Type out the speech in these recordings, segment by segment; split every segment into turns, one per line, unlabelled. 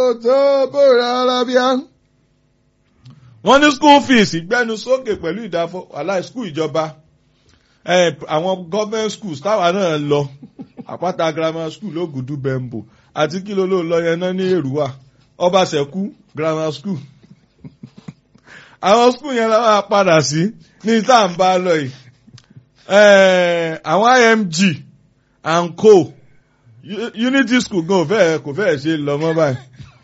tó bóra arábíà. wọ́n ní school fees gbẹ́nu sókè pẹ̀lú ìdáfọ́ aláì school ìjọba àwọn government schools táwa náà lọ àpáta grammar school lógùdú bẹ́ńbò àti kí ló ló lọ yẹn náà ní èrúwà ọbaṣẹ́kù grammar school àwọn school yẹn la máa padà sí ní tá à ń bá lọ yìí àwọn img and co unity school gan fẹ́ kò fẹ́ ṣe lọ mọ́ báyìí.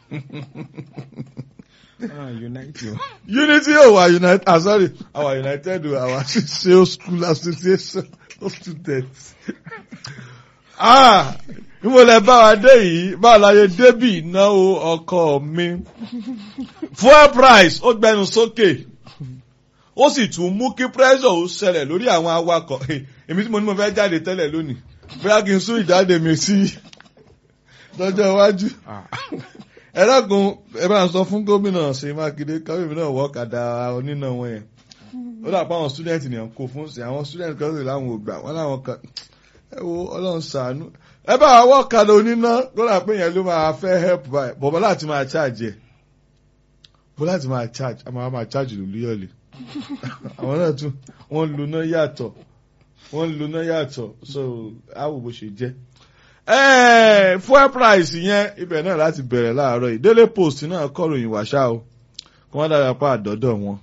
unity ò wà united ah sorry our united our sales school association of students. ah ìmọ̀lẹ̀ bá wa dé yìí bá a láyé débì ìnáwó ọkọ mi fuel price ó gbẹnu sókè ó sì tún mú kí pressure ó ṣẹlẹ̀ lórí àwọn awakọ̀ èmi tí mo ní mo fẹ́ jáde tẹ́lẹ̀ lónìí bóyá kí n sún ìjáde mi sí lọ́jọ́ iwájú ẹ dákun ẹ bá ń sọ fún gómìnà ṣèyí mákindé káwéèmí náà wọ́ ọ̀kadà oníná wọn yẹn ó dà pé àwọn student nìyẹn kó fún sí àwọn student kan sì láwọn ò gbà wọn láwọn kan ẹ wo ọlọ́run ṣàánú ẹ bá wọ́ ọ̀kadà oníná lọ́dà pé yẹn ló máa fẹ́ help by bọ̀bọ̀ láti máa charge ẹ̀ bọ́ láti máa charge a máa máa charge lòlú yọ̀lẹ̀ àwọn náà tún wọ́n lu náà yàtọ̀ wọ́n lu náà yàtọ̀ so àwò bó ṣe jẹ́ fuel price yẹn ibẹ̀ náà láti bẹ̀rẹ̀ láàárọ̀ yìí daily post náà kọ̀ròyìn wàṣà o kí wọ́n dára pa àdọ́dọ̀ wọn.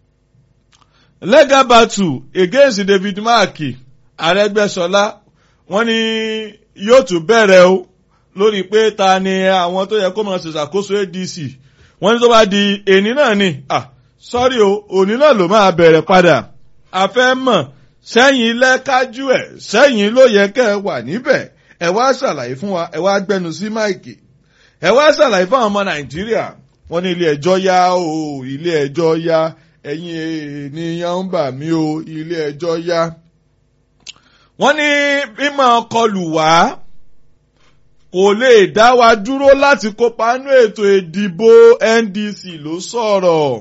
legal battle against david mark arẹ́gbẹ́sọlá wọ́n ní yóò tún bẹ̀rẹ̀ o lórí pé ta ni àwọn tó yẹ kó máa ṣèṣàkóso adc wọ́n ní tó bá di èní náà ni ah sọ́rí o òní náà ló máa bẹ̀rẹ̀ padà a fẹ́ mọ̀ sẹ́yìn lẹ́kájú ẹ̀ sẹ́yìn ló yẹ kẹ́ ẹ wà níbẹ̀ ẹ wá ṣàlàyé fún wa ẹ wá gbẹnu sí máìkì ẹ wá ṣàlàyé fún àwọn ọmọ nàìjíríà wọ́n ní ilé ẹjọ́ yá o ilé ẹjọ́ yá ẹ̀yin ènìyàn ń bà mí o ilé ẹjọ́ yá. wọ́n ní mímọ́ kọlù wá kò lè dá wa dúró láti kópa nínú ètò ìdìbò ndc ló sọ̀rọ̀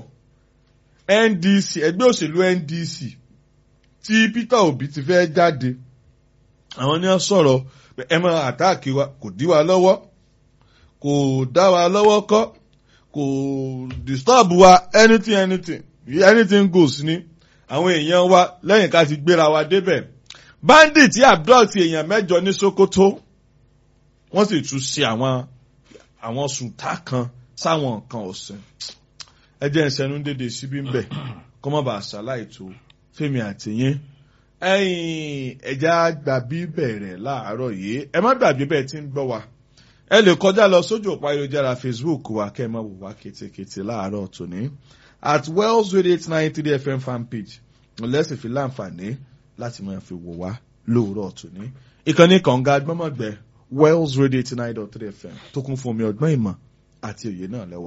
ndc ẹgbẹ́ òṣèlú ndc tí peter obi ti fẹ́ jáde àwọn ní wọ́n sọ̀rọ̀ ẹ máa àtáàkì wa kò dí wa lọ́wọ́ kò dá wa lọ́wọ́ kọ́ kò disturb wa anything anything anything goes ni àwọn èèyàn wa lẹ́yìn ká ti gbéra wa débẹ̀ bandit abdul ti èèyàn mẹ́jọ ní sokoto wọ́n sì tún ṣe àwọn àwọn sùtá kan sáwọn nǹkan ọ̀sìn ẹ jẹ́ ìṣẹ́nu dédé síbí ń bẹ̀ kọ́ mọ́ bá ṣàlàyé tó fẹ́mi àtìyín ẹ̀yin ẹ̀já gbàbí bẹ̀rẹ̀ láàárọ̀ yìí ẹ má gbàgbé bẹ́ẹ̀ tí ń gbọ́ wa ẹ lè kọjá lọ sójú òpá ayélujára facebook wa kẹ́ ẹ má wò wá kétékété láàárọ̀ tòní at wells radio eight nine three fm fanpage lẹ́sìn fi láǹfààní láti máa fi wò wá lóòrọ̀ tòní ìkànnì kànga gbọ́mọ̀gbẹ́ wells radio eighty nine dot three fm tó kún fún omi ọgbọ́n ìmọ̀ àti òye náà lẹ́wà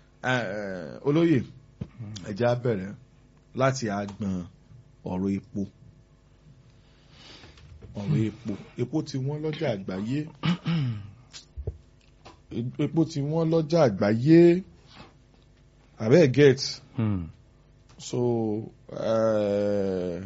olóyè ẹ̀já bẹ̀rẹ̀ láti àgbọn ọ̀rọ̀ epo ọ̀rọ̀ epo epo ti wọ́n lọ́jà àgbáyé epo ti wọ́n lọ́jà àgbáyé abeg get
Hmm.
so uh,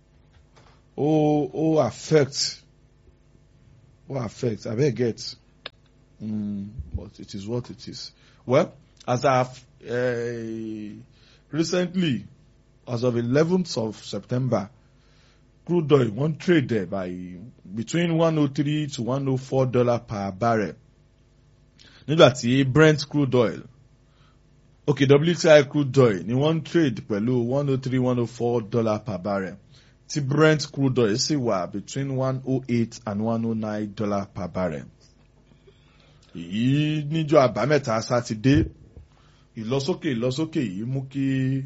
ó ó affect ó affect abeg get mm, but it is what it is well as i have uh, recently as of 11th of september crude oil won trade there by between 103 to 104 dollar per barrel nígbà tí brent crude oil okay wti crude oil ni wọ́n trade pẹ̀lú 103 104 dollar per barrel tí brent crude oil sì wà between 108 and 109 dollar per barrel èyí níjọ́ àbámẹ́ta sátidé ìlọsókè ìlọsókè yìí mú kí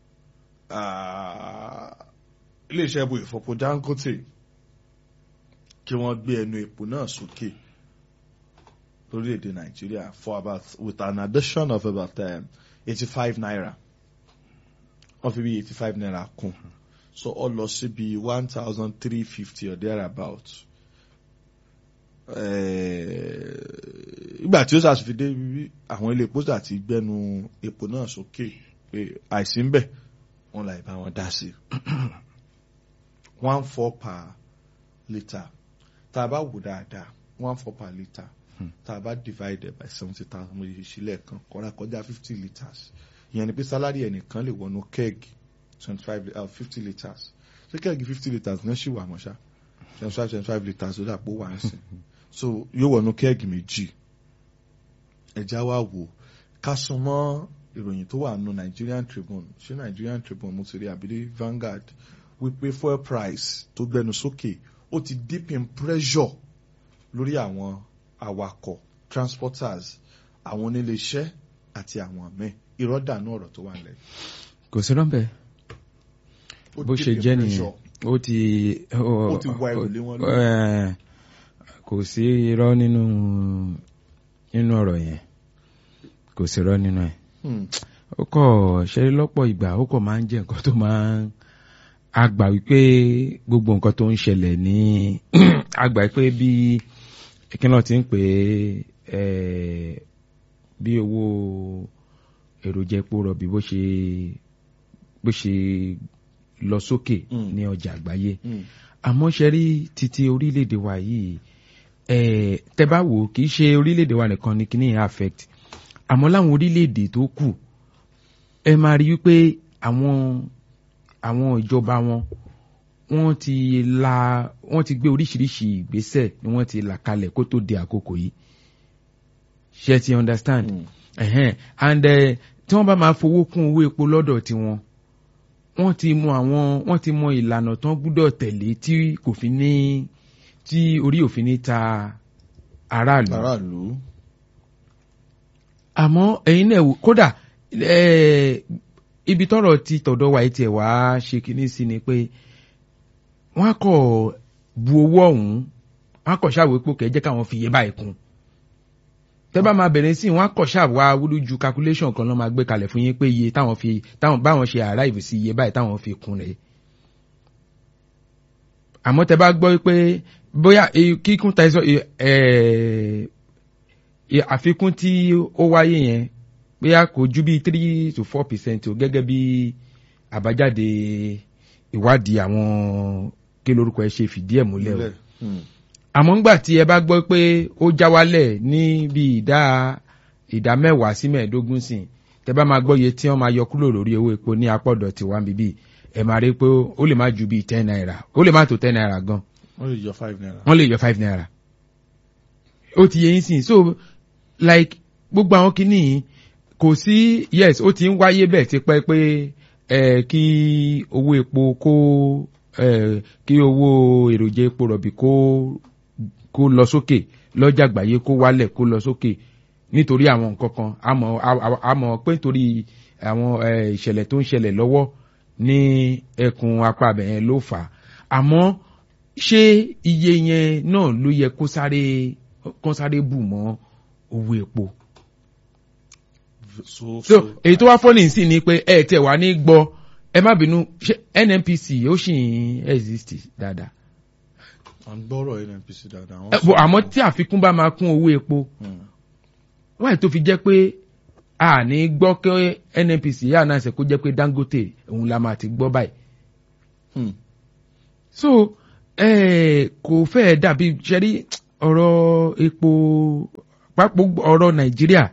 ah, iléeṣẹ́ epo ìfọpo dangote kí wọ́n gbé ẹnu epo náà sókè lórílẹ̀‐èdè nàìjíríà for about with an addition of about eighty five naira wọ́n fi bí eighty five naira kún so ó lọ sí bí one thousand three fifty or thereabout ìgbà tí ó ṣàṣìfidé bí àwọn ilé epo àti gbẹnu epo náà sókè pé àìsí ń bẹ̀ wọ́n là ìbá wọn dá sí one four per litre tá a bá wò dáadáa one four per litre tá a bá divide by seventy thousand mo yìí sílẹ̀ kan kọ́ra kọjá fifty litres ìyẹn ni pé sálárì ẹnìkan lè wọnú kẹ́ẹ̀gì twenty five fifty litres ṣé kẹ́ẹ̀gì fifty litres náà ṣì wà mọ́ ṣá twenty five twenty five litres ló dàpọ̀ wà ń sìn so yóò wọnú kẹ́ẹ̀gì méjì ẹja wa wò ká sún mọ́ ìròyìn tó wà nù Nigerian Tribune ṣé Nigerian Tribune mo ti rí àbílẹ̀ Vanguard wípé fuel price tó gbẹnu sókè ó ti deep in pressure lórí àwọn awakọ̀ transporters àwọn oníléeṣẹ́ àti àwọn míì ìrọ́dànù ọ̀rọ̀ tó wà nílẹ̀.
kò sí rọ́ńbẹ́
Ó
bó
deep
ṣe
in
jẹ́
pressure.
nìyẹn ó ti
Ó ti wá ẹrù lé wọn lórí.
Eh, kò sí irọ́ nínú nínú ọ̀rọ̀ yẹn kò sí irọ́ nínú ẹ̀
Hmm.
ó kọ̀ ṣe lọ́pọ̀ ìgbà ó kọ̀ máa ń jẹ́ nǹkan tó máa ń àgbà wípé gbogbo nǹkan tó ń ṣẹlẹ̀ ní àgbà wípé bí kí náà ti ń pè é eh, bí owó èròjà epo rọ̀bì bó ṣe bó ṣe lọ sókè
Mm.
ní ọjà àgbáyé
Hmm.
àmọ́ ṣe rí títí orílẹ̀-èdè wa yìí eh, tẹ́ bá wò ó, kì í ṣe orílẹ̀-èdè wa nìkan ni kíní yẹn affect àmọ́ láwọn orílẹ̀-èdè tó kù ẹ máa rí wípé àwọn àwọn ìjọba wọn wọ́n ti la wọ́n ti gbé oríṣiríṣi ìgbésẹ̀ ni wọ́n ti là kalẹ̀ kó tó di àkókò yìí ṣe ti understand
Hmm.
ẹ̀hẹ́n and eh, tí wọ́n bá máa fowó kún owó epo lọ́dọ̀ tiwọn wọ́n ti mọ àwọn wọ́n ti mọ ìlànà tán gbúdọ̀ tẹ̀lé tí kò fi ní tí orí òfin ní ta aráàlú
aráàlú.
àmọ́ ẹ̀yin náà wò kódà eh, ibi tọ́rọ̀ ti tọ̀dọ̀ wa tiẹ̀ wá ṣe kinní sí ni pé wọ́n á kọ̀ bu owó ọ̀hún wọ́n á kọ̀ ṣàwé pò kẹ́ jẹ́ káwọn fi iye báyìí kún tẹ́ bá máa bẹ̀rẹ̀ sí i wọ́n á kọ̀ ṣàwá wúlúju calculation kan ló máa gbé kalẹ̀ fún yín pé iye táwọn fi táwọn báwọn ṣe arrive sí iye báyìí táwọn fi kún rẹ̀ àmọ́ tẹ́ bá gbọ́ pé bóyá eh, kíkún ta ẹ̀sọ́ àfikún tí ó wáyé yẹn bóyá kò ju bí three to four percent o gẹ́gẹ́ bí àbájáde ìwádìí àwọn kí lorúkọ ẹ ṣe fìdí ẹ̀ múlẹ̀ o
Hmm.
àmọ́ ńgbà tí ẹ bá gbọ́ pé ó já wálẹ̀ ní bí ìdá ìdá mẹ́wàá sí mẹ́ẹ̀ẹ́dógún sìn tẹ bá máa gbọ́ iye tí wọ́n máa yọ kúrò lórí owó epo ní apọ̀dọ̀ tiwa bíbí ẹ máa rí pé ó lè má ju bíi ten naira ó lè má tó ten naira gan
wọ́n lè yọ five naira.
wọ́n lè yọ five naira ó ti yẹ yín sìn so like gbogbo àwọn kìíní yìí kò sí yes ó ti ń wáyé bẹ́ẹ̀ ti pẹ́ pé ẹ kí owó epo kó ẹ kí owó èròjà epo rọ̀bì kó kó lọ sókè lọ́jà àgbáyé kó wálẹ̀ kó lọ sókè nítorí àwọn nǹkan kan àmọ́ à- àmọ́ pé nítorí àwọn ẹ, ìṣẹ̀lẹ̀ tó ń ṣẹlẹ̀ lọ́wọ́ ní ẹkùn apá abẹ̀yẹn ló fà á àmọ́ ṣé iye yẹn náà ló yẹ kó sáré kó sáré bù mọ́ owó epo
so
so èyí tó wá fọ́nì sí ni pé ẹ tẹ̀ wá ní gbọ́ ẹ má bínú ṣé NNPC ó sì ń exist dáadáa
à ń gbọ́rọ̀ NNPC dáadáa. wọ́n
Ẹ,
sọ-
bọ̀ àmọ́ tí àfikún bá máa kún owó epo
Hmm.
wáyé tó fi jẹ́ pé a ní gbọ́ kí NNPC yà náà ṣe kó jẹ́ pé Dangote òun la máa ti gbọ́ báyìí
Hmm.
so eh, kò fẹ́ẹ̀ dàbí ṣẹ́rí ọ̀rọ̀ epo pápọ̀ ọ̀rọ̀ Nàìjíríà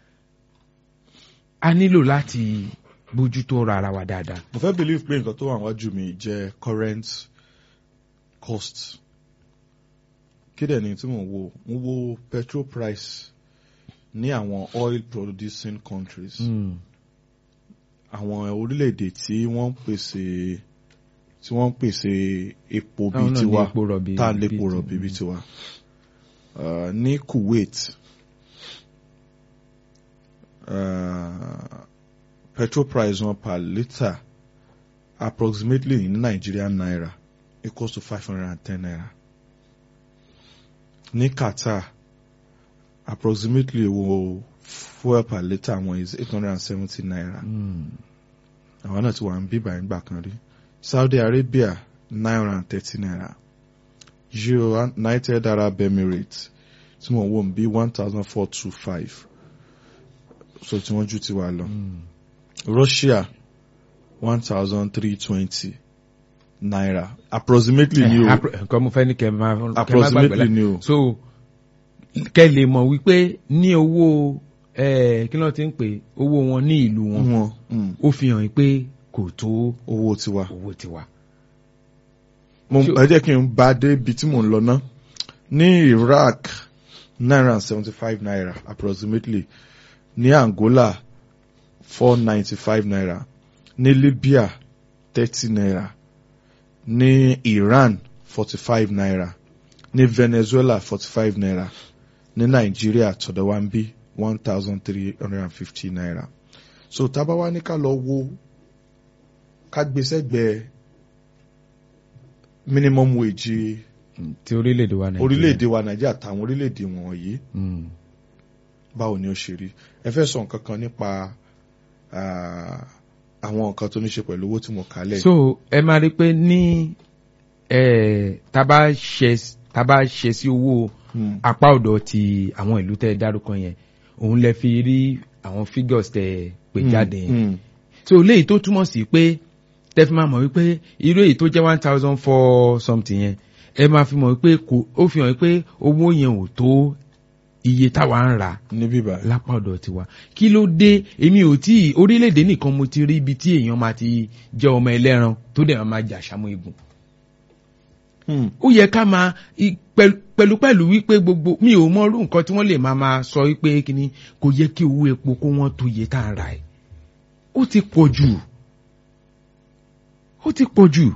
a nílò láti bójútó ọ̀rọ̀ ara wa dáadáa.
mo fẹ́ believe pé nǹkan tó wà wájú mi jẹ́ current cost kí dẹ̀ ni tí mo wo mo wo petrol price ní àwọn oil producing countries
Mm.
àwọn orílẹ̀-èdè tí wọ́n ń pèsè tí wọ́n ń pèsè epo bíi
Táwọn náà ní
tiwa
epo rọ̀bì
tá a
bíi
lépo
ti-
rọ̀bì bíi tiwa Uh, ní Kuwait uh, petrol price wọn per litre approximately in Nigerian naira equals to five hundred and ten naira ní Qatar approximately wo fuel per litre wọn is eight hundred and seventy naira
Mm.
àwọn náà ti wà ń bíbà ìgbà kan rí Saudi Arabia nine hundred and thirty naira United Arab Emirates tí wọ́n wò ń bí one thousand four two five so tí wọ́n ju ti wà lọ
Mm.
Russia one thousand three twenty naira approximately ni
Eh,
o
appro- nǹkan mo fẹ́ ní kẹ́ máa kẹ́ máa gbàgbé
approximately
la-
ni o
so kẹ́ lè mọ̀ wípé ní owó eh, kí ló ti ń pè owó wọn ní ìlú wọn
wọn mm,
ó fi hàn pé kò tó
owó tiwa.
owó tiwa.
mo
Ṣé-
ẹ jẹ́ kí n bá dé ibi tí mò ń lọ ná ní Iraq naira and seventy five naira approximately ní Angola four ninety five naira ní Libya thirty naira ní Iran forty five naira ní Venezuela forty five naira ní Nàìjíríà tọ̀dọ̀ wa ń bí one thousand three hundred and fifty naira so tábà wá ní ká lọ wo ká gbé sẹ́gbẹ̀ẹ́ minimum wage
ti orílẹ̀-èdè wa nàìjíríà
orílẹ̀-èdè wa nàìjíríà àtàwọn orílẹ̀-èdè wọ̀nyí
Mm.
báwo ni ó ṣe rí ẹ fẹ́ sọ nǹkan kan nípa ah, àwọn nǹkan tó ní ṣe pẹ̀lú owó tí mo kà lẹ̀
so ẹ máa rí i pé ní eh, tá a bá ṣe tá a bá ṣe sí owó
Hmm,
apá ọ̀dọ̀ ti àwọn ìlú tẹ́ ẹ dárúkọ yẹn òun lẹ fi rí àwọn figures tẹ́ ẹ pè
hmm,
jáde yẹn
hmm,
so léyìí tó túmọ̀ sí pé tẹ́ fi máa mọ̀ wípé irú èyí tó jẹ́ one thousand four something yẹn ẹ máa fi mọ̀ wípé kò ó fi hàn wípé owó yẹn ò tó iye táwa ń rà
ní bíbá
lápá ọ̀dọ̀ tiwa kí ló dé èmi ò tí orílẹ̀-èdè nìkan mo ti rí ibi tí èèyàn máa ti jẹ́ ọmọ ẹlẹ́ran tó dẹ̀ máa jà sàmú igun
Hmm,
ó yẹ ká máa i- pẹ̀lú pẹ̀lú pẹ̀lú wípé gbogbo mi ò mọ irú nǹkan tí wọ́n lè máa máa sọ wípé kíni kò yẹ kí owó epo kó wọ́n tó iye tá à ń ra ẹ̀ ó ti pọ̀ jù ó ti pọ̀ jù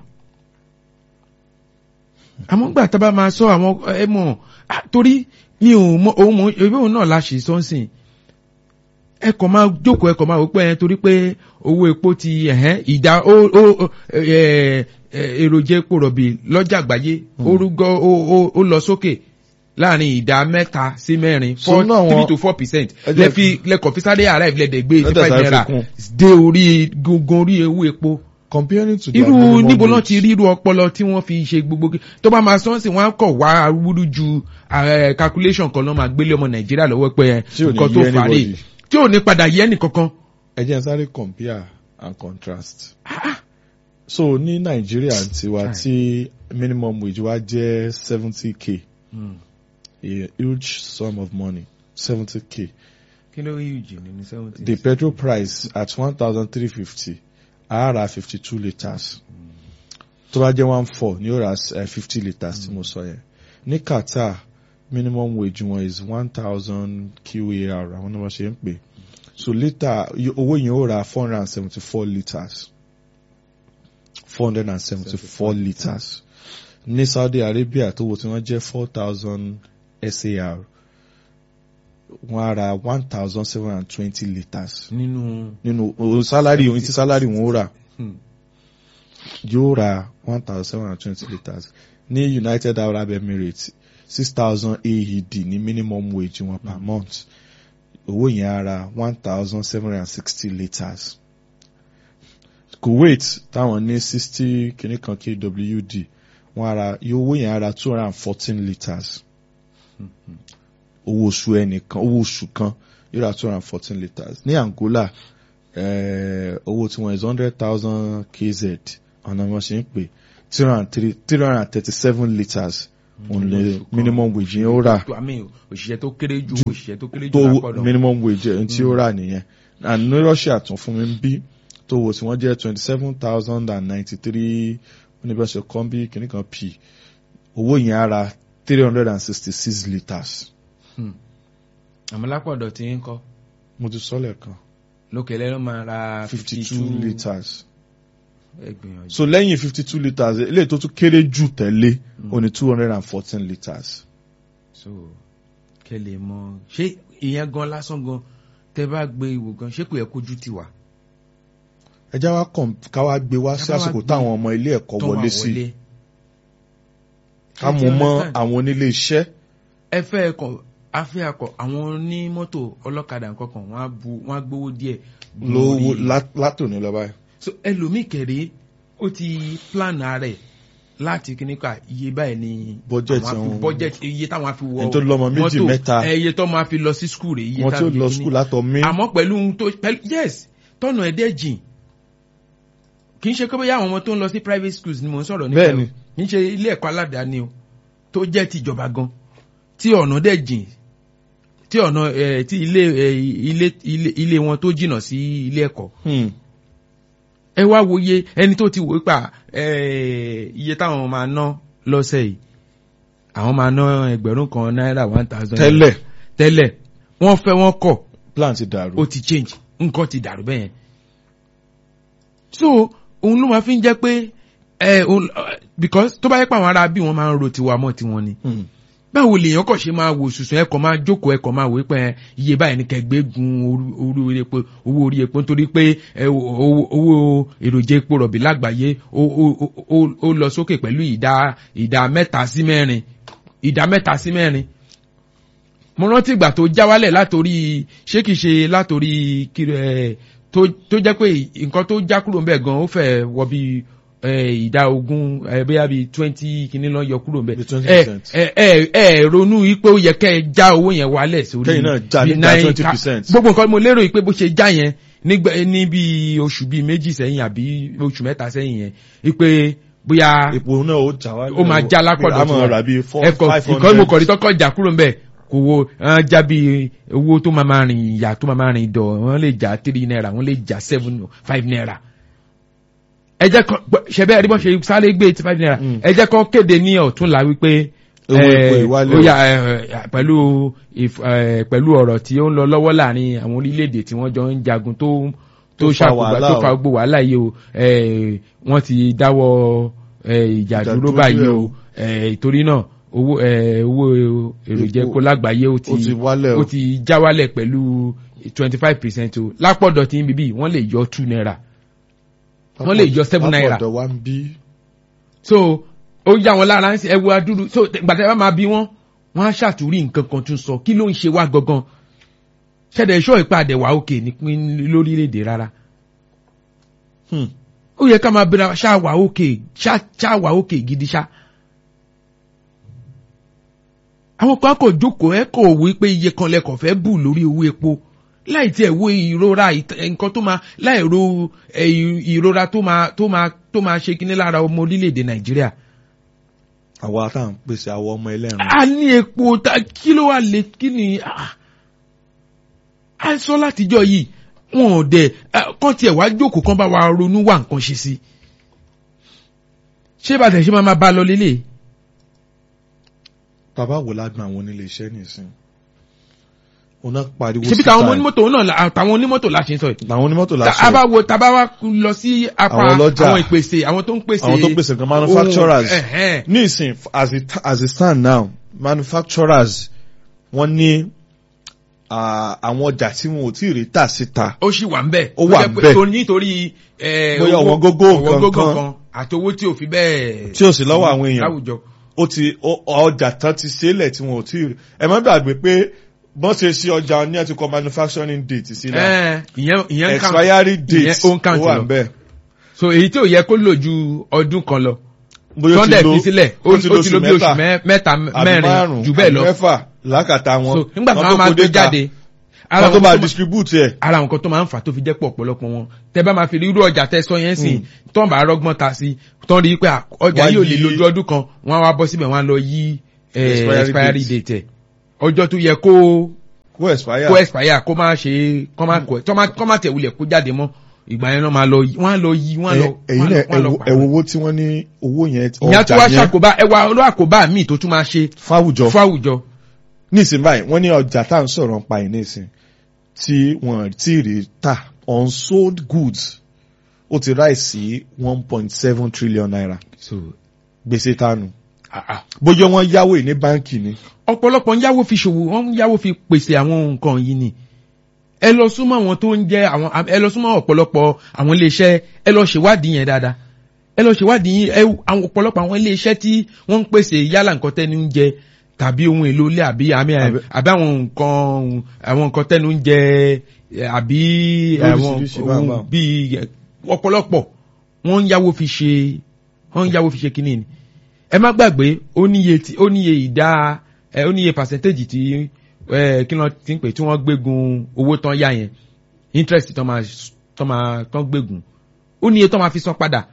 àmọ́ gbà tá a bá máa sọ àwọn ẹ mọ̀ ah, torí mi ò mọ òun mọ ebi òun náà la ṣe sọ́nsìn ẹ kàn máa jókòó ẹ kàn máa wò pé ẹ torí pé owó epo ti ẹ̀hẹ́n ìdá ó ó ó, ẹ, ẹ, èròjà epo rọ̀bì lọ́jà àgbáyé ó rúgọ́ ó ó ó lọ sókè láàrin ìdá mẹ́ta sí mẹ́rin
So
four
náà wọn-
three to four percent
Ẹ jẹ́
lẹ fi lẹkọ̀ọ́ fi sáré arrive lẹ́dẹ̀ gbé eighty
Lẹ́dẹ̀
five
sáré
naira
fi kún.
dé orí gungun orí owó epo
comparing to their
irú
minimum
níbo náà
wage,
ti ríru ọpọlọ tí wọ́n fi ṣe gbogbo kí- tó bá máa sọ́nsìn wọ́n á kọ̀ wá arúgbúrú ju eh, calculation kan lọ́ọ́ máa gbélé ọmọ nàìjíríà lọ́wọ́ pé
Tí ò ní
nǹkan tó
yé
fà á rè
anybody.
tí ò ní padà yẹ nìkankan.
ẹ jẹ́ n sáré compare and contrast so ní nàìjíríà tiwa
Chai.
tí minimum wage wa jẹ́ seventy k a huge sum of money seventy k
kí ló rí ìjì nínú seventy.
the petrol price at one thousand three fifty a ra fifty two litres tó bá jẹ́ one four ni ó ra fifty litres tí mo sọ yẹn ní Qatar minimum wage wọn is one thousand QAR àwọn náà wọ́n ṣe ń pè so litre owó yẹn ó ra four hundred and seventy four litres four hundred and seventy four litres ní Saudi Arabia tó wo tí wọ́n jẹ́ four thousand SAR wọ́n á ra one thousand seven hundred and twenty litres
nínú.
nínú o sálárì ohun tí sálárì wọn ó rà
Hmm.
yóò ra one thousand seven hundred twenty litres ní United Arab Emirates six thousand AED ní minimum wage wọn per month owó yẹn á ra one thousand seven hundred sixty litres Kuwait táwọn ní sixty kìíní kan KWD wọn á ra iye owó yẹn á ra two hundred and fourteen litres owó oṣù ẹnìkan owó oṣù kan yóò ra two hundred and fourteen litres ní Angola eh, owó tí wọ́n is hundred thousand kz ọ̀nà wọn ṣe ń pè three hundred and three three hundred and thirty seven litres òun lè minimum wage yẹn ó rà
I mean, òṣìṣẹ́ tó kéré jù òṣìṣẹ́ tó kéré jù
tó
lápọ̀dọ̀.
minimum wage ẹ̀ tí ó rà nìyẹn and ní Russia tún fún mi ń bí tó wo tí wọ́n jẹ́ twenty seven thousand and ninety three oníbẹ̀ṣẹ̀ kan bí kìnnì kan p owó yẹn á ra three hundred and sixty six litres
àmọ́ lápọ̀dọ̀ tí ń kọ́
mo ti sọ lẹ́ẹ̀kan
lókè lẹ́nu máa ra
fifty two litres
ẹgbìyànjú.
so lẹ́yìn fifty two litres eléyìí tó tún kéré jù tẹ̀lé ó ní two hundred and fourteen litres.
so kẹ́ lè mọ̀ ṣé ìyẹn gan lásán gan tẹ́ bá gbé ìwò gan ṣé kò yẹ kójú ti wà.
ẹ já wa kàn ká wá gbé wá sí
Ká wá
àsìkò
gbé-
táwọn ọmọ ilé ẹ̀kọ́
tó wà
wọlé sí
wọlé.
ká
Ẹ
mú
ti
mọ́
understand?
àwọn onílé iṣẹ́
ẹ fẹ́ ẹkọ̀ afẹ́ akọ̀ àwọn onímọ́tò ọlọ́kadà nǹkankan wọ́n á bu wọ́n á gbowó díẹ̀. gun
lówó
orí-
lá- látòní lọ báyìí.
so ẹlòmíì kẹ̀rẹ́ ó ti plan rẹ̀ láti kíní ká iye báyìí ni
Budget
àwọn á fi-
àwọn-
budget iye táwọn á fi wọ
Ẹni tó lọ́mọ méjì,
mọ́tò,
mẹ́ta.
ẹ, iye tó máa fi lọ sí skul rẹ̀ iye
wọ́n tí ó
táwọn
lọ
fi kíní.
skul látọ̀ mí.
àmọ́ pẹ̀lú ohun tó pẹ̀lú yes tọ́nà ẹ̀dẹ́ jìn kì í ṣe pé bóyá àwọn ọmọ tó ń lọ sí private schools ni mò ń sọ̀rọ̀ nípa
Bẹ́ẹ̀ni.
ẹ̀ o. kì í ṣe ilé ẹ̀kọ́ aládàáni o tó jẹ́ tìjọba gan tí ọ̀nà dẹ̀ jìn tí ọ̀nà ẹ̀ tí ilé ẹ̀ ilé ilé ilé wọn tó jìnnà sí ilé ẹ̀kọ́
Hmm.
ẹ wá wòye ẹni tó ti wò pa ẹ̀ iye táwọn máa ná lọ́sẹ̀ yìí àwọn máa ná ẹgbẹ̀rún kan náírà one thousand
tẹ́lẹ̀
tẹ́lẹ̀ wọ́n fẹ́ wọ́n kọ̀
plan ti dàrú.
ó ti change nǹkan ti dàrú bẹ́yẹn. so òun ló máa fi ń jẹ́ pé ẹ òun because tó bá yẹ pé àwọn ará bí wọ́n máa ń ro tiwa mọ́ tiwọn ni
Hmm.
báwo lèèyàn kàn ṣe máa wò sùsùn ẹ̀kọ́ máa jókòó ẹ̀kọ́ máa wò pé iye báyìí ní kẹgbẹ́ gun orí- orí orí epo owó orí epo nítorí pé ẹ, owó owó èròjà epo rọ̀bì lágbàáyé ó ó- ó- ó- ó lọ sókè pẹ̀lú ìdá ìdá mẹ́ta sí mẹ́rin ìdá mẹ́ta sí mẹ́rin mo rántí ìgbà tó já wálẹ̀ látòrí ṣé kìí ṣe látòrí kiri ẹ tó tó jẹ́ pé nǹkan tó já kúrò ńbẹ̀ gan ó fẹ́ wọ bí ẹ, ìdá ogún ẹ bóyá bí twenty kìíní lọ yọ kúrò ńbẹ̀
Bí 20%.
ẹ ẹ ẹ ẹ ronú yìí pé ó yẹ kẹ́ ẹ já owó yẹn wálẹ̀ sórí
Kẹ́yìn náà já
bí
nígbà
nine
20%.
ka- gbogbo nǹkan mo lérò yìí pé bó ṣe já yẹn nígbà ní bí oṣù bíi méjì sẹ́yìn àbí oṣù mẹ́ta sẹ́yìn yẹn wípé bóyá
epo náà ó jà wá.
ó máa já lápọ̀dọ̀
a máa rà bíi four
ẹ̀kọ́
five hundred.
ìkọ́ mo kọ̀ ní tọ́kọ̀ jà kúrò ń bẹ̀ kò wo ẹn, já bí owó tó máa máa rìn ìyá tó máa máa rìn dọ̀ wọ́n lè já three naira wọ́n lè já seven five naira. ẹ jẹ́ kọ́ ṣẹbẹ́ ẹ̀rí bọ́ ṣe sáré gbé eighty five naira
Mm.
ẹ jẹ́ kọ́ kéde ní ọ̀túnla wípé
Owó epo
eh,
ìwálẹ̀
ó
o.
yá, eh, pẹ̀lú if- eh, pẹ̀lú ọ̀rọ̀ tí ó ń lọ lọ́wọ́ láàrin àwọn orílẹ̀-èdè tí wọ́n jọ ń jagun tó tó
Tó fa
ṣàkóbá
wàhálà
tó
o.
fa gbogbo wàhálà yìí o eh, wọ́n ti dáwọ́ eh, ìjà
Ìjà
dúró
dúró
báyìí
díẹ̀
o
o.
eh, ìtorí náà owó eh, owó èròjà
Epo.
epo lágbàáyé ó
ó ti
ti
wálẹ̀ o.
ó ti já wálẹ̀ pẹ̀lú twenty five percent o lápọ̀dọ̀ tí ń bíbí wọ́n lè yọ two naira wọ́n lè yọ seven naira.
Lápọ̀dọ̀ wa ń bí.
so ó yá wọn lára ń sẹ ẹwu adúrú so gbàtẹ́ bá máa bí wọ́n wọ́n á ṣàtúrí nǹkan kan tún sọ kí ló ń ṣe wá gangan ṣẹ̀dẹ̀ ṣọ́ ìpàdé wà òkè nípín lórílẹ̀‐èdè rárá
Hmm.
ó yẹ ká máa bẹ̀rẹ̀ ṣá wà òkè ṣá ṣá wà òkè gidi ṣá. àwọn kan kò jókòó ẹ kò wí pé iye kan lẹkọọ fẹ́ bù lórí owó epo láì tiẹ̀ wo ìrora ìt- nǹkan tó máa láì ro ẹ, ìrora tó máa tó máa tó máa ṣe kíní lára ọmọ orílẹ̀-èdè nàìjíríà.
àwa tá à ń pèsè àwọn ọmọ ẹlẹ́rìn.
a ní epo ta kí ló wà lè kí ni ah, a sọ látijọ́ yìí wọn ò dẹ̀ ah, kán tiẹ̀ wá jókòó kán bá wa ronú wá nǹkan ṣe sí ṣé bàtẹ̀ ṣe máa máa bá a lọ lélẹ̀
bàbá wò lágbọn àwọn onílé iṣẹ́ nìsín. òun náà pariwo
ṣebí táwọn onímọ́tò náà la- àtàwọn onímọ́tò la ṣe ń sọ yìí
làwọn onímọ́tò
tá a
láṣẹ.
bá wo tá a bá wá lọ sí apá
Àwọn ọlọ́jà.
àwọn ìpèsè àwọn tó ń pèsè
àwọn tó ń pèsè nǹkan manufacturers.
ohun- ẹ̀hẹ́n.
ní ìsìn as it as it stand now manufacturers wọ́n ní ah, àwọn ọjà tí wọn ò tí ì rí tà síta.
ó sì wà ń bẹ̀.
Ó wà
jẹ́
ń
pé
bẹ̀.
tó nítorí eh,
Bóyá
owó-
ọ̀wọ́n gógó
ọ̀wọ́n
nǹkan
gógó
kan.
àti owó tí ò fi bẹ́ẹ̀.
Tí ò sí lọ́wọ́ àwọn èèyàn.
láwùjọ.
ó ti ó- ọjà tán ti sílẹ̀ tí wọn ò tí ì rí. ẹ má gbàgbé pé bọ́n ṣe ṣe ọjà ní ẹ ti kọ manufacturing date sílẹ̀.
Eh, ìyẹn ìyẹn ń count.
expiry date
ìyẹn ó ń count
ó wà
lọ.
ń bẹ̀.
so èyí tí ò yẹ kó lò ju ọdún kan lọ.
bóyá ó ti
sunday
lo-
fi sílẹ̀ ó
ó ti
ó ti lo bí oṣù mẹ́- mẹ́ta
àbí
mẹ́rin
márùn-ún,
jù bẹ́ẹ̀
àbí
lọ.
mẹ́fà lákàtà wọn.
so nígbà tí
Wọ́n
wọ́n máa
kó
gbé
data,
jáde.
wọ́n tó
nǹkan
bá
tó máa-
distribute ẹ̀.
ara nǹkan tó máa ń fà tó fi jẹ́ pọ̀ ọ̀pọ̀lọpọ̀ wọn tẹ bá máa fi rí irú ọjà tẹ sọ yẹn sìn tọ́n bá rọ́gbọ́n ta sí tọ́n rí i pé à, ọjà
Wá
yìí ò lè
yí-
lójú ọdún kan wọ́n á wá bọ́ síbẹ̀ wọ́n á lọ yí eh,
Expiry
expiry
date.
date ẹ̀ ọjọ́ tó yẹ kó
kó expire.
kó expire kó má ṣe kó má kó tọ́ má kọ́ má tẹ̀ wulẹ̀ kó jáde mọ́ ìgbà yẹn náà máa lọ yí wọ́n á lọ yí wọ́n á lọ
ẹ̀yin
wọ́n
náà
á lọ
ẹ̀wọ̀
pààrọ̀.
owó tí wọ́n ní owó yẹn
ìyá tó wá ṣàkóbá ẹwà olú àkóbá míì tó tún máa ṣe
fáwùjọ
fún àwùjọ
nísìn báyìí wọ́n ní ọjà tá à ń sọ̀rọ̀ pa ẹ̀ nísìn tí wọ́n ti rí tà unsold goods ó ti ráì sí one point seven trillion naira
so
gbèsè tánu
ah, ah.
bóyá wọ́n yáwó ní báńkì ni
ọ̀pọ̀lọpọ̀ ń yáwó fi ṣòwò wọ́n ń yáwó fi pèsè àwọn nǹkan yìí ni ẹ lọ súnmọ́ àwọn tó ń jẹ́ àwọn ẹ lọ súnmọ́ ọ̀pọ̀lọpọ̀ àwọn iléeṣẹ́ ẹ lọ ṣèwádìí yẹn dáadáa ẹ lọ ṣèwádìí yín ẹ àwọn ọ̀pọ̀lọpọ̀ àwọn iléeṣẹ́ tí wọ́n ń pèsè yálà nǹkan tẹ́nu ń jẹ tàbí ohun èlò ilé àbí àmì
Àbí-
àbí àwọn nǹkan àwọn nǹkan tẹ́nu ń jẹ àbí àwọn
Lóríṣiríṣi
ohun
báńbáń.
bíi ọ̀pọ̀lọpọ̀ wọ́n ń yáwó fi ṣe wọ́n ń yáwó fi ṣe kínní ni ẹ má gbàgbé ó níye tí ó níye ìdá ẹ ó níye percentage tí ẹ kí ló ti ń pè tí wọ́n gbégun owó tán yá yẹn interest tán máa tán máa tán gbégun ó níye tán máa fi san padà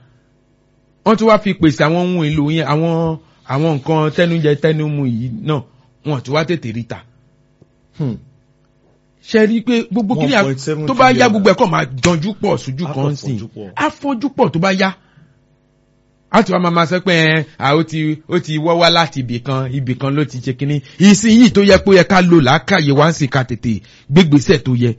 wọ́n tún wá fi pèsè àwọn ohun èlò yẹn àwọn àwọn nǹkan tẹnujẹ tẹnumu yìí náà wọ́n tún wá tètè rí ta
Hmm.
ṣe rí i pé gbogbo kí ni à-
1.7
tó bá yá
trillion.
gbogbo ẹ̀kọ́ máa jọjú pọ̀ sójú
Á
kan
kàn
sí
fọ́jú pọ̀.
afọ́jú pọ̀ tó bá yá a ti wá máa ma sọ pé ẹ à ó ti ó ti wọ́ wá láti ibì kan ibì kan ló ti ṣe kínní ìsìn yìí tó yẹ pé ó yẹ ká lò lákàyè wá ń sì ká tètè gbégbèsè tó yẹ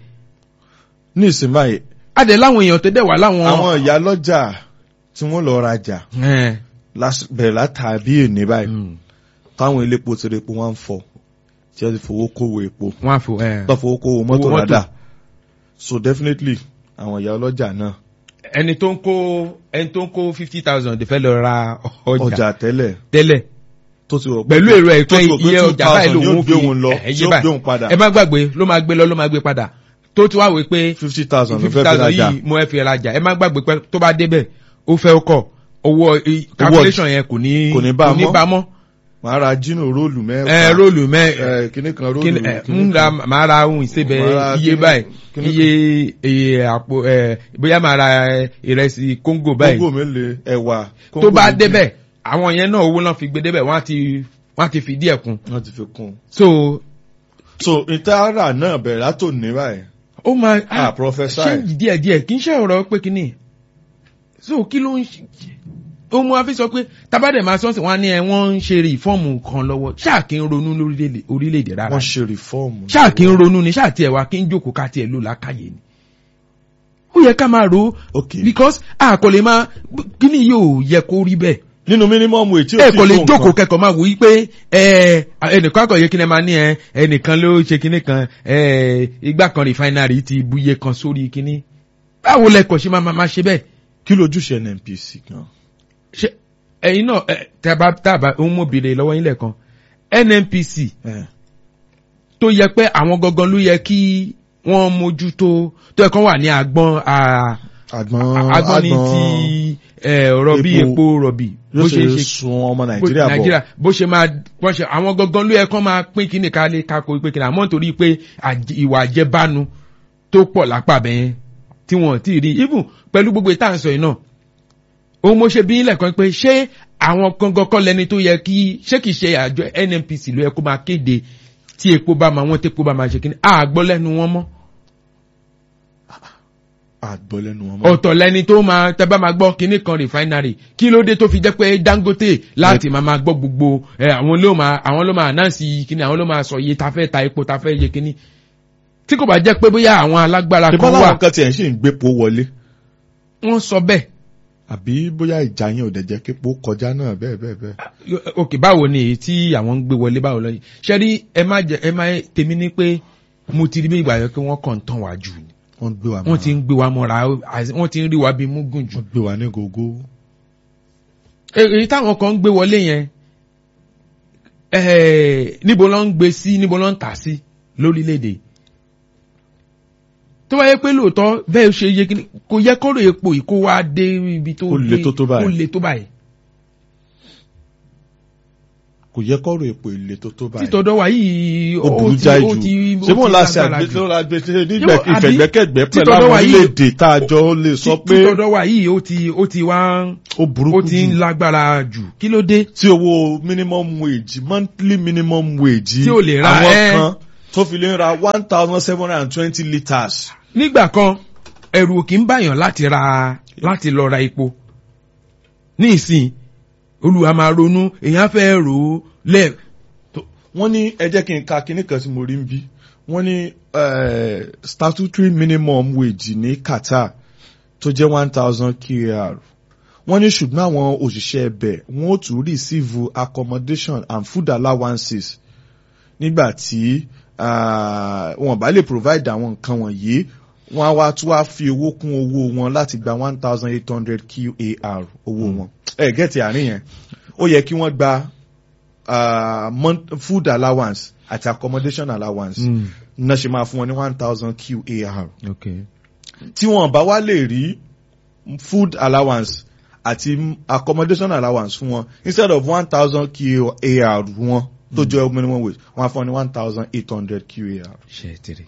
ní ìsìn báyìí
adẹ láwọn èèyàn tó dẹ̀ wá láwọn.
àwọn ìyá lọ́jà tí wọ́n lọ rajà
ẹ
lás- bẹ̀rẹ̀ látàbí èní báyìí
mm,
táwọn ilé epo ti rí epo wọn ń fọ tí wọ́n ti fowó kówó epo
wọn á fò ẹ
tó fowó kówó mọ́tò
Owó mọ́tò.
rádà so definitely àwọn ìyá ọlọ́jà náà
ẹni tó ń kó ẹni tó ń kó fifty thousand fẹ́ lọ ra ọjà
ọjà tẹ́lẹ̀
tẹ́lẹ̀
tó ti rò pé
pẹ̀lú èrò ẹ̀
tó
pé
ti rò pé
iye
2,000
ọjà báyìí lòun
yóò
ó
gbé
fi
òun lọ
ẹ, iye
yóò
báyìí.
gbé òun padà
ẹ má gbàgbé ló máa gbé lọ ló máa gbé padà tó ti wá wí pé
fifty thousand ló
fifty
fẹ́ fi
thousand
rajà
yìí mo ẹ fi rajà ẹ má gbàgbé pé tó bá débẹ̀ ó fẹ́ ọkọ̀ owó i- calculation yẹn kò ní
kò ní bá a mọ́.
bá a mọ́
màá ra jínú róòlù
ẹ
mẹ́fà
róòlù mẹ́
ẹ kíní kan róòlù
kí ni ẹ
kíní
ń ra
kan.
màá ra ohun ìsebẹ̀
Màá ra
iye
kíní-
báyìí
kíní
iye iye àpò ẹ bóyá màá ra ìrẹsì kóńgò báyìí
kóńgò mélòó ẹ̀wà
tó
kóńgò
bá
méjì.
débẹ̀ àwọn yẹn náà owó náà fi gbé débẹ̀ wọ́n á ti wọ́n á ti fìdí ẹ̀ kún
wọ́n ti fi kún un.
so
so ìtara náà bẹ̀rẹ̀ látò ní báyìí
ó máa
ah professor
ṣé díẹ̀ díẹ̀ kì í ṣe ọ̀rọ̀ pé kínní so kí ló ń ṣe ó mú wa fi sọ pé tabadẹ̀ máa sọ́ọ̀sì wọn á ní ẹ wọ́n ń ṣe rìfọ́ọ̀mù kan lọ́wọ́ ṣáà kí ń ronú lórílẹ̀- orílẹ̀-èdè rárá
wọ́n ṣe rìfọ́ọ̀mù.
ṣáà kí ń ronú ni ṣáà tiẹ̀ wá kí ń jókòó ká tiẹ̀ lò lákàyè ni ó yẹ ká máa ro
ok
because a kò lè máa kíní yóò yẹ kó rí bẹ́ẹ̀
nínú minimum wage tí
ẹ
o ti
kò lè
tó
jókòó
nǹkan
kẹ́kọ̀ọ́ máa wò yí pé ẹ ẹnìkan akọ̀yẹ kí ni ẹ máa ní ẹ ẹnìkan ló ṣe kíní kan ẹ igbá kan refinery ti buye kan sórí kíní báwo lẹkọọ ṣe máa máa ṣe bẹ́ẹ̀
kí lójúṣe nnpc gan.
ṣe ẹ̀yin náà ẹ tàbá tàbá òun mo béèrè lọ́wọ́ yín lẹ́ẹ̀kan nnpc
Eh,
tó yẹ pé àwọn gangan ló yẹ kí wọ́n mójútó tó yẹ kán wà ní agbọ́n à-
àgbọn
agbọ́n ní ti ẹ, ọ̀rọ̀ bí
epo
epo rọ̀bì
yóò ṣe sun ọmọ nàìjíríà bọ̀
nàìjíríà bó ṣe máa wọ́n ṣe àwọn gangan ló yẹ kán máa pín kíní ká lè kákó pé kíní àmọ́ nítorí pé àjẹ- ìwà àjẹbánu tó pọ̀ lápá bẹ́yẹn tí wọ́n ti rí even pẹ̀lú gbogbo ìta à ń sọ yìí náà òun mo ṣe bí ilẹ̀ kan pé ṣé àwọn gangan kọ́ lẹni tó yẹ kí ṣé kìí ṣe àjọ nnpc ló yẹ kó máa kéde tí epo bá máa wọ́n tépo bá máa ṣe kíní àgbọ́ lẹ́nu wọn mọ́
àgbọ̀ lẹ́nu wọn mọ́.
ọ̀tọ̀ lẹni tó máa tẹ́bá máa gbọ́ kinní kan refinery kí ló dé tó fi jẹ́ pé dangote láti máa máa gbọ́ gbogbo ẹ àwọn ló máa àwọn ló máa announce kinní àwọn ló máa sọ iye ta fẹ́ ta epo ta fẹ́ yẹ kinní tí kò bá jẹ́ pé bóyá àwọn alágbára
ìbá
kan wà
làwọn kan tiẹ̀ ń ṣì ń gbépo wọlé
wọ́n sọ bẹ́ẹ̀
àbí bóyá ìjà yẹn ò dẹ̀ jẹ́ képo kọjá náà bẹ́ẹ̀ bẹ́ẹ̀ bẹ́ẹ̀.
ok báwo ni èyí tí àwọn ń gbé wọlé báwo lọ yìí ṣe rí ẹ má jẹ ẹ má tèmi ní pé mo ti rí bí ìgbà yẹn pé wọ́n kàn ń tàn wá jù ni
wọ́n gbé wa
wọ́n ti ń gbé wa mọ́ra wọ́n ti ń rí wa bí múgùn jù
wọ́n gbé wa ní gógó.
èyí táwọn kan ń gbé wọlé yẹn eh, níbo ló ń gbé sí níbo ló ń tà sí lórílẹ̀‐èdè tó bá yẹ pé lóòótọ́ bẹ́ẹ̀ ṣe yẹ kí ni kò yẹ kọ́rọ̀ epo yìí kó wá dé ibi tó
Kó le
dé-
tó tó báyìí.
kó le tó báyìí
kò yẹ kọ́rọ̀ epo ilé tó tó báyìí.
títọ́dọ̀ wa yìí
ó burú
ti-
jáì
ó
jù
ti- ó
ṣé mo
ti
la ṣe
lágbára jù.
àgbẹ̀tẹ̀ nígbà
Yóò, àbí?
ìfẹ̀gbẹ́kẹ̀gbẹ́ pẹ̀lú
Títọ́dọ̀
àwọn
wa yìí-
orílẹ̀-èdè tá a jọ lè sọ pé
títọ́dọ̀ wa yìí ó ti ó ti wá
ó burúkú
ó ti ń
jù
lágbára jù kí ló dé
tí owó minimum wage monthly minimum wage
Tí ò lè ra,
àwọn
ẹ́.
kan tó fi lè ra one thousand seven hundred and twenty litres.
nígbà kan ẹrù ò kì í bàyàn láti ra láti lọ ra epo ní ìsìn olùwà máa ronú èèyàn fẹ́ rò ó lẹ́ẹ̀
tó- wọ́n ní ẹ jẹ́ kí n ka kinní kan tí mo rí ń bí wọ́n ní eh, statutory minimum wage ní Qatar tó jẹ́ one thousand kr wọ́n ní ṣùgbọ́n àwọn òṣìṣẹ́ ẹbẹ̀ wọ́n ó tún receive accommodation and food allowances nígbà tí ah, wọn bá lè provide àwọn nǹkan wọ̀nyí wọ́n á wá tún wá fi owó kún owó wọn láti gba one thousand eight hundred qar owó wọn ẹ gẹ́tì àárín yẹn ó yẹ kí wọ́n gba uh, month, food allowance àti accommodation allowance
Mm.
náà ṣe máa fún wọn ní one thousand qar
okay.
tí wọn bá wá lè rí food allowance àti accommodation allowance fún wọn instead of one thousand qar wọn tó jẹ́ minimum wage wọn á fún wọn ní one thousand eight hundred qar
ṣe tiri.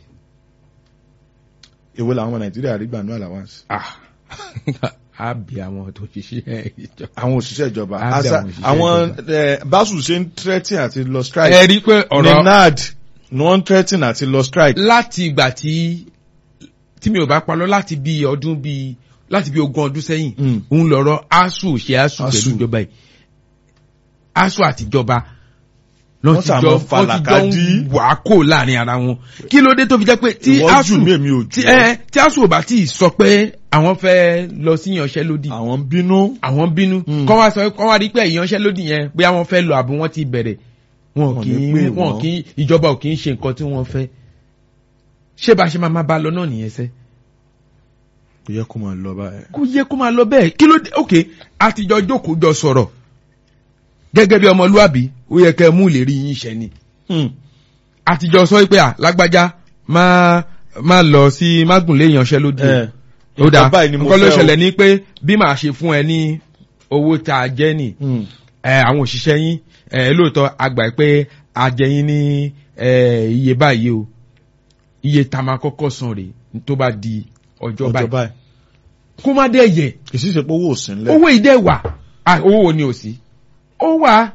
èwo làwọn ọmọ nàìjíríà rí gbà ní allowance.
ah á bí àwọn tó ṣiṣẹ́ ìjọ.
àwọn òṣìṣẹ́ ìjọba
Á bẹ̀
Asa-
àwọn òṣìṣẹ́
àwọn eh, báṣù ṣe ń threaten àti lọ strike
ẹ rí i pé
ní
ọ̀rọ̀
nad ni wọ́n ń threaten àti lọ strike.
láti ìgbà tí tí mi ò bá palọ́ láti bí ọdún bí láti bí ogún ọdún sẹ́yìn
Mm.
òun lọ̀rọ̀ asu ṣe asu
ASUU.
pẹ̀lú ìjọba yìí asu àtijọba lọ́n
Wọ́n
ti
sà
jọ
mọ́
wọ́n ti jọ
falakadi.
ń wà á kò láàrin ara wọn kí ló dé tó fi jẹ́ pé tí
Ìwọ
asu
jù mí, èmi ò jù
tí
ọ́.
ẹ tí asu ò bá tí ì sọ pé àwọn fẹ́ lọ sí ìyanṣẹ́lódì
àwọn ń bínú.
àwọn bínú
Mm.
kọ́ wá sọ kọ́ wá rí pé ìyanṣẹ́lódì yẹn bóyá wọ́n fẹ́ lọ àbí wọ́n ti bẹ̀rẹ̀ wọn
Wọ́n
kì
ní
í
pè
wọn
wọ́n.
kì í ìjọba ò kì í ṣe nǹkan tí wọ́n fẹ́ ṣé bá a ṣe máa máa bá a lọ náà nìyẹn sẹ́
kò yẹ kó máa lọ báyìí.
kó yẹ kó máa lọ bẹ́ẹ̀ kí ló dé ok àtijọ́ jókòó jọ sọ̀rọ̀ gẹ́gẹ́ bí ọmọlúwàbí ó yẹ kẹ́ ẹ mú ìlérí yín ṣẹ ni
Hmm.
àtijọ́ sọ pé à lágbájá máa máa lọ sí mágùnlé ìyanṣẹ́lódì
ẹ
ó dáa
nǹkan báyìí ni mo
nǹkan ló
fẹ́ o.
ṣẹlẹ̀ ní pé bí màá ṣe fún ẹ ní owó tá a jẹ́ nì
Hmm.
ẹ àwọn òṣìṣẹ́ yín ẹ lóòótọ́ àgbà pé a jẹ yín ní ẹ iye báyìí o iye tá a máa kọ́kọ́ san rèé tó bá di ọjọ́
ọjọ́
báyìí
báyìí.
kó má dẹ̀ yẹ
kì í sì ṣe pé owó ò sí ńlẹ̀.
owó ìdẹ́ wà Ah, owó wo ni ò sí ó wà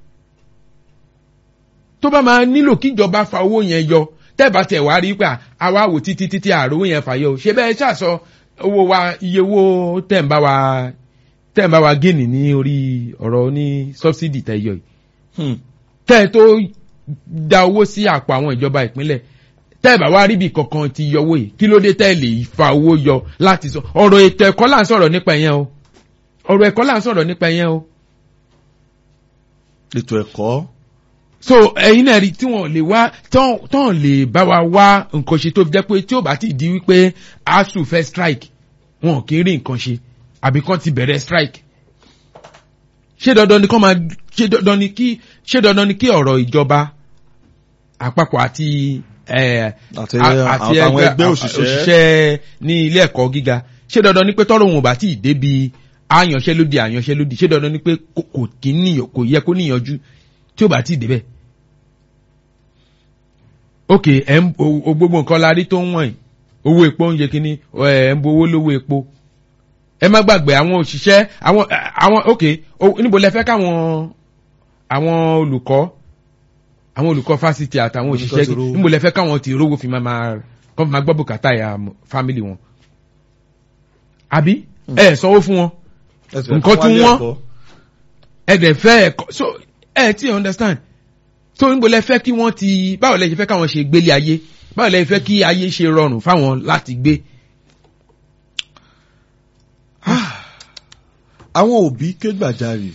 tó bá máa nílò kíjọba fa owó yẹn yọ tẹ́ẹ̀bá tẹ̀ wá rí pé à, àwa wò títí títí àròwó yẹn fà yọ o ṣé bẹ́ẹ̀ ṣàṣọ owó wa iye owó tẹ̀ ń bá wa tẹ̀ ń bá wa gíìnì ní orí ọ̀rọ̀ ní sọ́bsidì tẹ̀ yọ yìí
Hmm.
tẹ́ ẹ tó da owó sí àpò àwọn ìjọba ìpínlẹ̀ tẹ́ ẹ bá wá ríbi kankan ti yọ owó yìí kí ló dé tẹ́ ẹ lè fa owó yọ láti sọ ọ̀rọ̀ ètò ẹ̀kọ́ là ń sọ̀rọ̀ nípa ìyẹn o ọ̀rọ̀ ẹ̀kọ́ là ń sọ̀rọ̀ nípa ìyẹn o
ètò ẹ̀kọ́.
so ẹ̀yin náà rí tí wọ́n lè wá tán tán lè bá wa wá nǹkan ṣe tó fi jẹ́ pé tí ó bá ti di wípé asu fẹ́ strike wọn kì í rí nǹkan ṣe àbí kán ti bẹ̀rẹ̀ strike ṣé dandan ni kán máa ṣé dandan ni kí ṣé dandan ni kí ọ̀rọ̀ ìjọba àpapọ̀ àti ẹ̀
àti
a-
àti àwọn ẹgbẹ́ òṣìṣẹ́.
òṣìṣẹ́ ní ilé ẹ̀kọ́ gíga ṣé dandan ni pé tọ́rọ̀ wọn ò bá tí ì débi àyànṣẹ́lódì àyànṣẹ́lódì ṣé dandan ni pé kò kò kí níyàn kò yẹ kó níyànjú tí ó bá tí ì débẹ̀. ok ẹ̀ ń o- o gbogbo nǹkan la rí tó ń wọ̀nyí owó epo ń yẹ kínní ẹ̀ ń bo owó lówó epo ẹ má gbàgbé àwọn òṣìṣẹ́ àwọn àwọn ok o- níbo lẹ fẹ́ káwọn àwọn olùkọ́ àwọn olùkọ́ fásitì àtàwọn
Olùkọ́
òṣìṣẹ́
ti rówó.
níbo lẹ fẹ́ káwọn ti rówó fi máa máa kọ́ fi máa gbọ́ bùkátà ya fámìlì wọn. àbí ẹ sanwó fún wọn
Ẹsẹ̀
nǹkan
fún
tún
wálé
wọ́n.
ẹ̀kọ́.
ẹ dẹ̀ fẹ́ ẹ̀kọ́ so ẹ ti understand so níbo lẹ fẹ́ kí wọ́n ti báwo lẹ ṣe fẹ́ káwọn ṣe gbélé ayé báwo lẹ fẹ́ kí ayé ṣe rọrùn fáwọn láti gbé.
àwọn òbí ké gbàjarè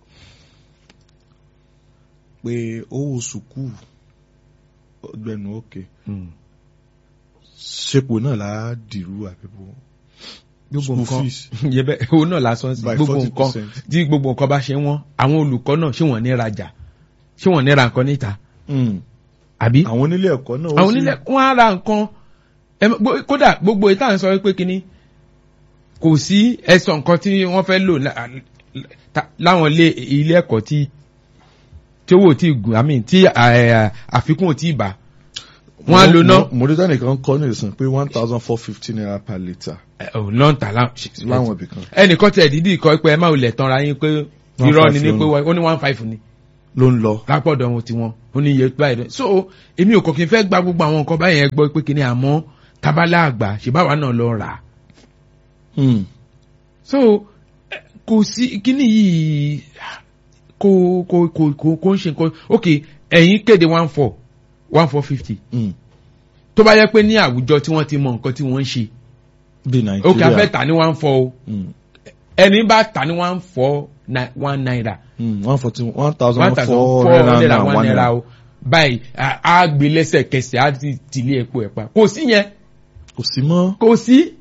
pé owó sùkúù ọgbẹnu òkè ṣepò náà là á dìrú àbíbò
gbogbo
School
nǹkan
fees.
yẹbẹ owó náà lásán sí
By
gbogbo nǹkan
40%.
tí gbogbo nǹkan bá ṣe wọ́n àwọn olùkọ́ náà ṣé wọ́n ní rajà ṣé wọ́n ní ra nǹkan níta àbí
àwọn onílé ẹ̀kọ́ náà ó
àwọn
sì-
onílẹ̀ wọ́n á ra nǹkan ẹ mọ̀, gbó- kódà gbogbo ìta ń sọ pé kínní kò sí ẹ̀sọ̀ nǹkan tí wọ́n fẹ́ lò lá- ta- láwọn ilé ilé ẹ̀kọ́ tí tí owó tí gùn àmì tí ẹ̀, àfikún ò tí ì bá wọ́n á lò náà
Mo- mo rí tẹ́nì kan kọ́ ní ìsìn pé one thousand four fifty naira per litre
lọ́ǹtà
láwọn ibì kan
ẹnìkan tẹ̀ dídì kọ́ pé ẹ má wulẹ̀ tanra yín pé irọ́ ni ní pé ó ní one five ni
ló ń lọ.
lápọ̀dọ̀ wọn tiwọn ó ní iye báyìí lọ so èmi ò kàn kí n fẹ́ gba gbogbo àwọn nǹkan báyẹn gbọ́ pé kí ni àmọ́ tábàlà àgbà ṣèbáwa náà lọ rà á
Hmm.
so eh, kò sí kíní yìí kò kò kò kò kò ń ṣe nǹkan ok ẹ̀yin kéde one four one four fifty
Hmm.
tó bá yẹ pé ní àwùjọ tí wọ́n ti mọ nǹkan tí wọ́n ń ṣe
bí
ok a fẹ́
nàìjíríà
tà ní one four o
Hmm.
ẹni bá tà ní one four na- one naira
Hmm. one forty one thousand
one thousand
four
four
hundred
hundred
and
and one
one
naira
naira
o báyìí a- a gbé lẹ́sẹ̀kẹsẹ̀ á ti tìlé epo ẹ̀ pa kò sí yẹn
kò sí mọ́.
kò sí